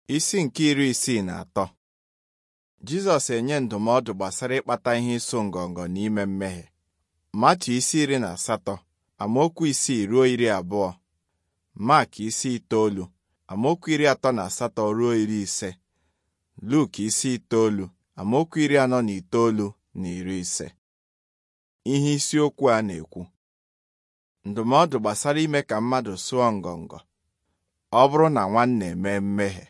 Isi nke iri isii na atọ Jizọs enye ndụmọdụ gbasara ịkpata ihe ịsụ ngọngọ na ime mmehie. Matu isi iri na asatọ amaokwu isii ruo iri abụọ Mak isi itoolu amaokwu iri atọ na asatọ ruo iri ise Luk isi itoolu amaokwu iri anọ na itoolu na iri ise ihe isiokwu a na-ekwu ndụmọdụ gbasara ime ka mmadụ sụọ ngọngọ ọ bụrụ na nwanne mee mmehie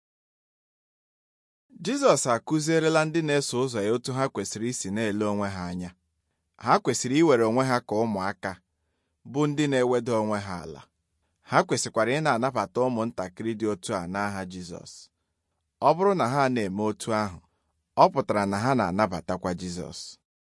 Jizọs akụzierela ndị na-eso ụzọ ya otu ha kwesịrị isi na-ele onwe ha anya ha kwesịrị iwere onwe ha ka ụmụaka bụ ndị na-eweda onwe ha ala ha kwesịkwara ị na-anabata ụmụntakịrị dị otu a n'aha Jizọs ọ bụrụ na ha na-eme otu ahụ ọ pụtara na ha na-anabatakwa Jizọs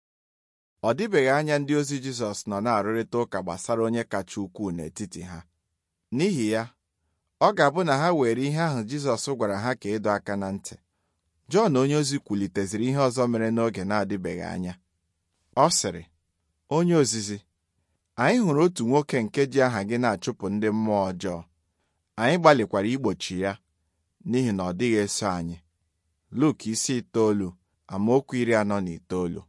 ọ dịbeghị anya ndị ozi Jizọs nọ na-arụrịta ụka gbasara onye kacha ukwuu n'etiti ha n'ihi ya ọ ga-abụ na ha were ihe ahụ Jizọs gwara ha ka ịdọ aka na ntị Jọn onyeozi kwuliteziri ihe ọzọ mere n'oge na-adịbeghị anya ọ sịrị onye ozizi anyị hụrụ otu nwoke nke ji aha gị na-achụpụ ndị mmụọ ọjọọ anyị gbalịkwara igbochi ya n'ihi na ọ dịghị eso anyị Luk isi itoolu amaokwu iri anọ na itoolu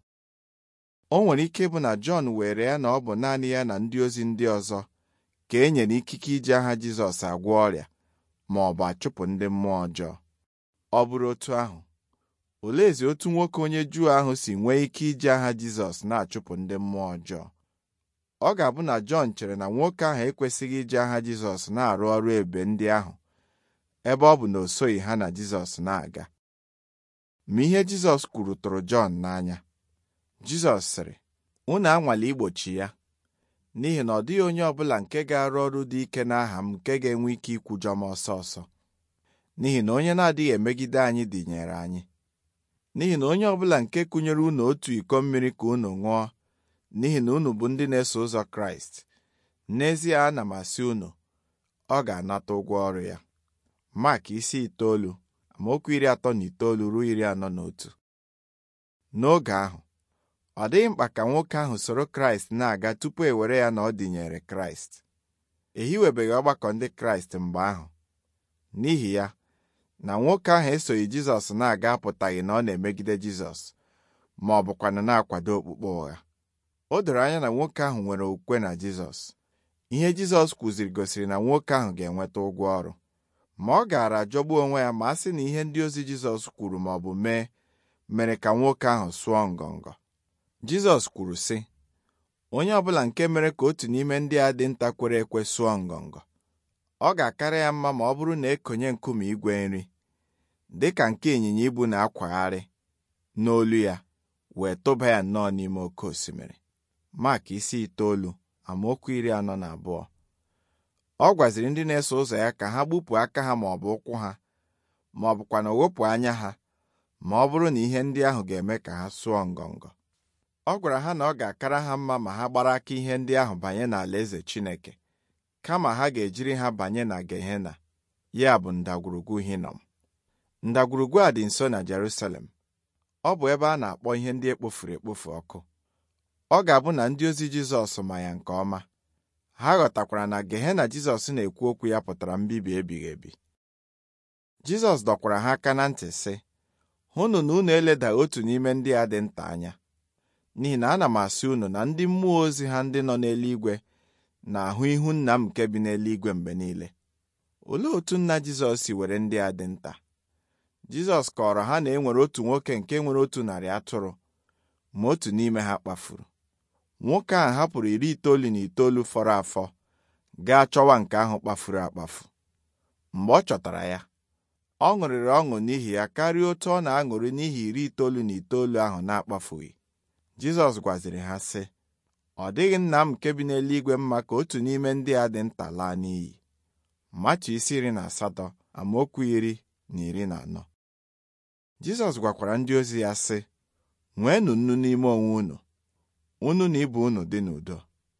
o nwere ike ịbụ na Jọn were ya na ọ bụ naanị ya na ndị ozi ndị ọzọ ka e nyere ikike iji aha Jizọs agwọ ọrịa ma ọ bụ achụpụ ndị mmụọ ọjọọ ọ bụrụ otu ahụ oleezi otu nwoke onye Juu ahụ si nwee ike iji aha Jizọs na-achụpụ ndị mmụọ ọjọọ ọ ga-abụ na Jọn chere na nwoke ahụ ekwesịghị iji aha Jizọs na-arụ ọrụ ebe ndị ahụ ebe ọ bụ na o soghị ha na Jizọs na-aga ma ihe Jizọs kwuru tụrụ Jọn n'anya Jizọs sịrị unu anwale igbochi ya n'ihi na ọ dịghị onye ọbụla nke ga-arụ ọrụ dị ike n'aha m nke ga-enwe ike ikwujọ m ọsọ ọsọ n'ihi na onye na-adịghị emegide anyị dịnyere anyị n'ihi na onye ọbụla nke kụnyere unu otu iko mmiri ka unu ṅụọ n'ihi na unu bụ ndị na-eso ụzọ Kraịst n'ezie ana m asị unu ọ ga-anata ụgwọ ọrụ ya Mak isi itoolu amaokwu iri atọ na itoolu ruo iri anọ na otu n'oge ahụ ọ dịghị mkpa ka nwoke ahụ soro Kraịst na-aga tupu e were ya na ọ dịnyere Kraịst ehiwebeghị ọgbakọ ndị Kraịst mgbe ahụ n'ihi ya na nwoke ahụ esoghị Jizọs na-aga apụtaghị na ọ na-emegide Jizọs ma ọ bụkwanụ na-akwado okpukpe ụgha o doro anya na nwoke ahụ nwere okwukwe na Jizọs ihe Jizọs kwuziri gosiri na nwoke ahụ ga-enweta ụgwọ ọrụ ma ọ gaara ajọgbu onwe ya ma a sị na ihe ndị ozi Jizọs kwuru ma ọ bụ mee mere ka nwoke ahụ sụọ ngọngọ Jizọs kwuru sị onye ọbụla nke mere ka otu n'ime ndị a dị nta kwere ekwe sụọ ngọngọ ọ ga-akara ya mma ma ọ bụrụ na ekonye nkume igwe nri dị ka nke ịnyịnya ibu na-akwagharị n'olu ya wee tụba ya nnọọ n'ime oke osimiri Mak isi itoolu amaokwu iri anọ na abụọ ọ gwaziri ndị na-eso ụzọ ya ka ha gbupụ aka ha ma ọ bụ ụkwụ ha ma ọ bụkwa na wepụ anya ha ma ọ bụrụ na ihe ndị ahụ ga-eme ka ha sụọ ngọngọ ọ gwara ha na ọ ga-akara ha mma ma ha gbara aka ihe ndị ahụ banye n'alaeze Chineke kama ha ga-ejiri ha banye na Gehena ya bụ ndagwurugwu Hinom ndagwurugwu a dị nso na Jerusalem ọ bụ ebe a na-akpọ ihe ndị ekpofuru ekpofu ọkụ ọ ga-abụ na ndị ozi Jizọs ma ya nke ọma ha ghọtakwara na Gehena Jizọs na-ekwu okwu ya pụtara mbibi ebighị ebi Jizọs dọkwara ha aka na ntị sị hụnụ na unu eleda otu n'ime ndị a dị nta anya n'ihi na ana m asị unu na ndị mmụọ ozi ha ndị nọ n'eluigwe na-ahụ ihu nna m nke bi n'eluigwe mgbe niile olee otu nna Jizọs si were ndị a dị nta Jizọs kọrọ ha na e nwere otu nwoke nke nwere otu narị atụrụ ma otu n'ime ha kpafuru nwoke ahụ hapụrụ iri itoolu na itoolu fọrọ afọ gaa chọwa nke ahụ kpafuru akpafu mgbe ọ chọtara ya ọ ṅụrịrị ọṅụ n'ihi ya karịa otu ọ na-aṅụrị n'ihi iri itoolu na itoolu ahụ na-akpafughị Jizọs gwaziri ha sị ọ dịghị nna m nke bi n'eluigwe mma ka otu n'ime ndị a dị nta laa n'iyi Matu isi iri na asatọ amaokwu iri na iri na anọ Jizọs gwakwara ndị ozi ya sị nweenụ nnu n'ime onwe unu unu na ibe unu dị n'udo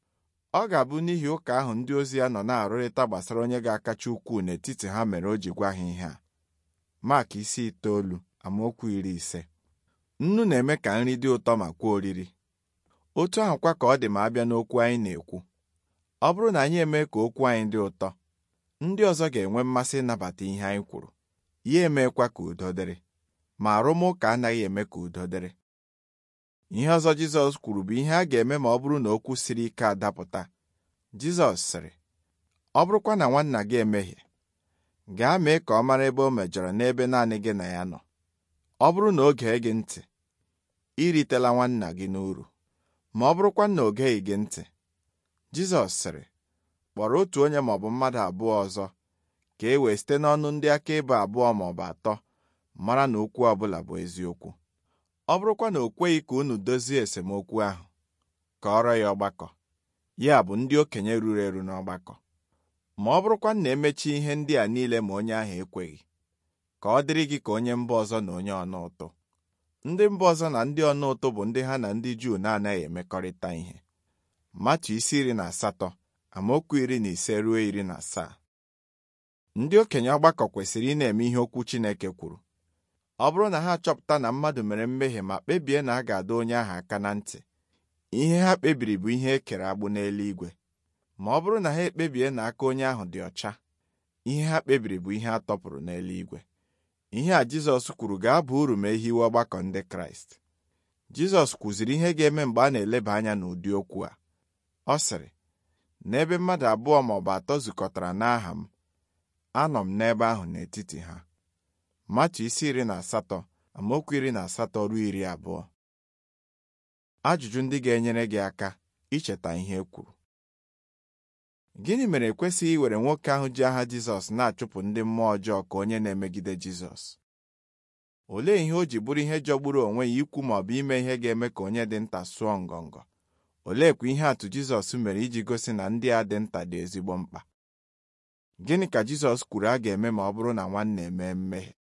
ọ ga-abụ n'ihi ụka ahụ ndị ozi ya nọ na-arụrịta gbasara onye ga-akacha ukwuu n'etiti ha mere o ji gwa ha ihe a Mak isi itoolu amaokwu iri ise nnu na-eme ka nri dị ụtọ ma kwuo oriri otu ahụkwa ka ọ dị ma abịa n'okwu anyị na-ekwu ọ bụrụ na anyị eme ka okwu anyị dị ụtọ ndị ọzọ ga-enwe mmasị ịnabata ihe anyị kwuru ya emekwa ka udo dịrị ma arụmụka anaghị eme ka udo dịrị ihe ọzọ Jizọs kwuru bụ ihe a ga-eme ma ọ bụrụ na okwu siri ike adapụta Jizọs sịrị ọ bụrụkwa na nwanna gị emehie gaa mee ka ọ mara ebe o mejọrọ n'ebe naanị gị na ya nọ ọ bụrụ na o gee gị ntị iritela nwanna gị n'uru ma ọ bụrụkwa na o geghị gị ntị Jizọs sịrị kpọrọ otu onye maọbụ mmadụ abụọ ọzọ ka e wee site n'ọnụ ndị akaebe abụọ maọbụ atọ mara na okwu ọbụla bụ eziokwu ọ bụrụkwa na o kweghị ka unu dozie esemokwu ahụ kọọrọ ya ọgbakọ ya bụ ndị okenye ruru eru n'ọgbakọ ma ọ bụrụkwa na emechi ihe ndị a niile ma onye ahụ ekweghị ka ọ dịrị gị ka onye mba ọzọ na onye ọna ụtụ ndị mba ọzọ na ndị ọna ụtụ bụ ndị ha na ndị Juu na-anaghị emekọrịta ihe Matu isi iri na asatọ amaokwu iri na ise ruo iri na asaa ndị okenye ọgbakọ kwesịrị ị na-eme ihe okwu Chineke kwuru ọ bụrụ na ha achọpụta na mmadụ mere mmehie ma kpebie na a ga-adọ onye ahụ aka na ntị ihe ha kpebiri bụ ihe e kere agbụ n'eluigwe ma ọ bụrụ na ha ekpebie na aka onye ahụ dị ọcha ihe ha kpebiri bụ ihe a tọpụrụ n'eluigwe ihe a Jizọs kwuru ga-aba uru ma ehiwe ọgbakọ ndị Kraịst Jizọs kwuziri ihe ga-eme mgbe a na-eleba anya n'ụdị okwu a ọ sịrị n'ebe mmadụ abụọ ma ọ bụ atọ zukọtara n'aha m anọ m n'ebe ahụ n'etiti ha Matu isi iri na asatọ amaokwu iri na asatọ ruo iri abụọ ajụjụ ndị ga-enyere gị aka icheta ihe e kwuru gịnị mere ekwesịghị iwere nwoke ahụ ji aha Jizọs na-achụpụ ndị mmụọ ọjọọ ka onye na-emegide Jizọs olee ihe o ji bụrụ ihe jọgburu onwe ya ikwu ma ọ bụ ime ihe ga-eme ka onye dị nta sụọ ngọngọ oleekwa ihe atụ Jizọs mere iji gosi na ndị a dị nta dị ezigbo mkpa gịnị ka Jizọs kwuru a ga-eme ma ọ bụrụ na nwanne emee mmehie